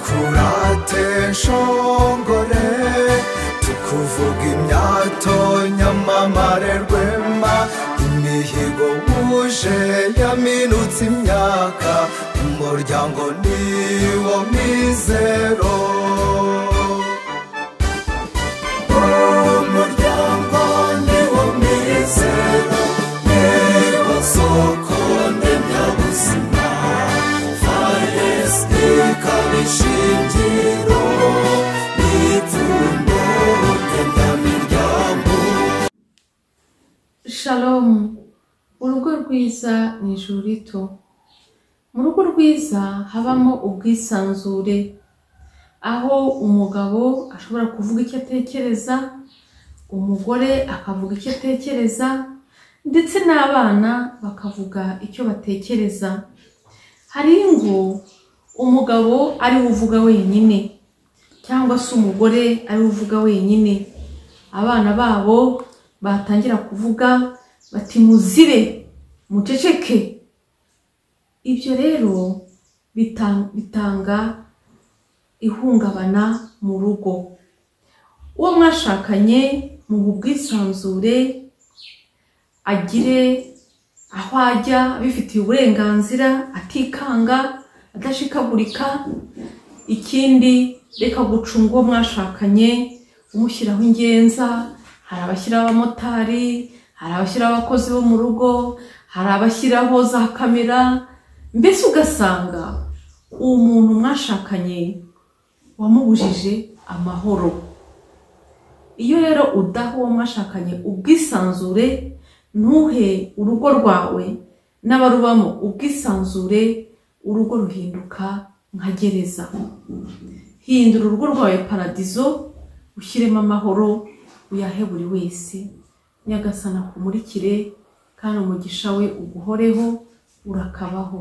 twadukurate nshongore tukuvuga imyato nyamamare rwema imihigo wuje yaminutse imyaka umuryango niwo mizero umuryango niwo mizero niwo soko ndemyabuzima faresite ikaba ishingiro n'ipfundo ndemyamiryango shalomu urugo rwiza ni ijuru rito mu rugo rwiza habamo ubwisanzure aho umugabo ashobora kuvuga icyo atekereza umugore akavuga icyo atekereza ndetse n'abana bakavuga icyo batekereza hari ingo umugabo ari uvuga wenyine cyangwa se umugore ari uvuga wenyine abana babo batangira kuvuga bati muzire muceceke ibyo rero bita- bitanga ihungabana mu rugo uwo mwashakanye mu bwisanzure agire aho ajya abifitiye uburenganzira atikanga adashikagurika ikindi reka gucunga uwo mwashakanye umushyiraho ingenza hari abashyiraho abamotari hari abashyiraho abakozi bo mu rugo hari abashyiraho za kamera mbese ugasanga uwo muntu mwashakanye wamubujije amahoro iyo rero udaha uwo mwashakanye ubwisanzure ntuhe urugo rwawe n'abarubamo ubwisanzure urugo ruhinduka nka gereza hindura urugo rwawe paradizo ushyiremo amahoro uyahe buri wese nyagasana akumurikire kandi umugisha we uguhoreho urakabaho